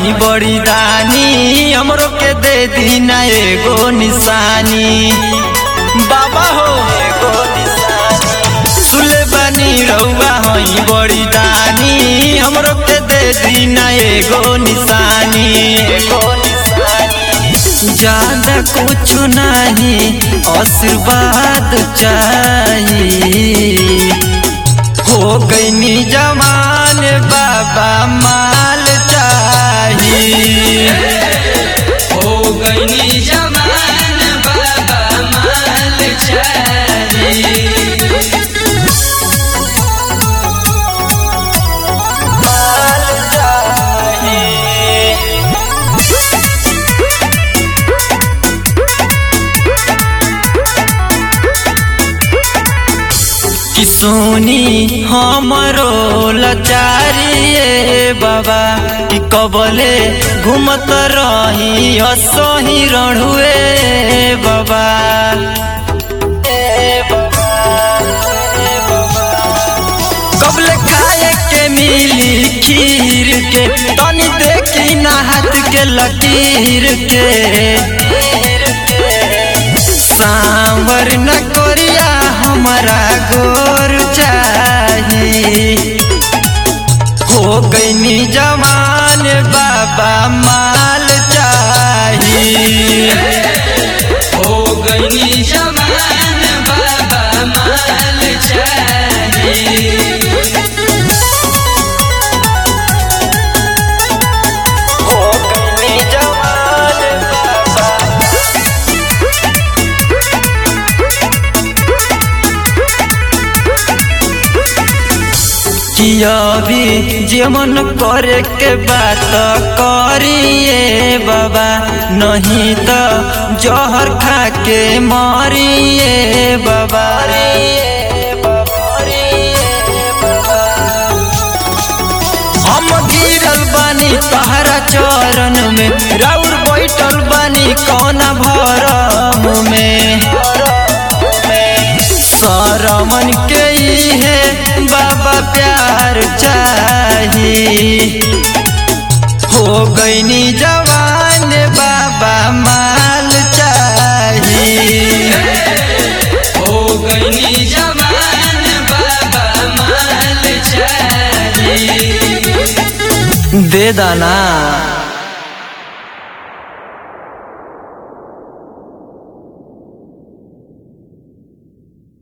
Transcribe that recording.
हई बड़ी दानी हमरो के दे दीना एगो निशानी बाबा हो एगो निशानी सुले बनी रउआ हई बड़ी दानी हमरो के दे दीना एगो निशानी एगो निशानी ज्यादा कुछ नहीं आशीर्वाद चाहिए हो गईनी जमान बाबा माल चाहिए हो गईनी जमान बाबा माल चाहिए माल चाहिए कि सोनी हमरो लचारिए बाबा कि कबले घूमत रही असही रणुए बाबा कबले खाए के मिली खीर के तनी देखी ना हाथ के लकीर के सांवर न कोरिया हमारा गोर चाहिए हो गईनी जवान बाबा माल चाहिए हो गईनी जमान बाबा माल चाहिए हो गईनी जवान बाबा किया भी जेमन करे के बात करिए बाबा नहीं तो जहर खा के मरिए बाबा हम गिरल बानी तहरा चरण में राउर बैठल बानी कौना भरम में सरमन के है बाबा प्यार चाहिए हो गईनी जवान बाबा माल चाहिए हो गईनी जमान बाबा माल चाहिए दे दाना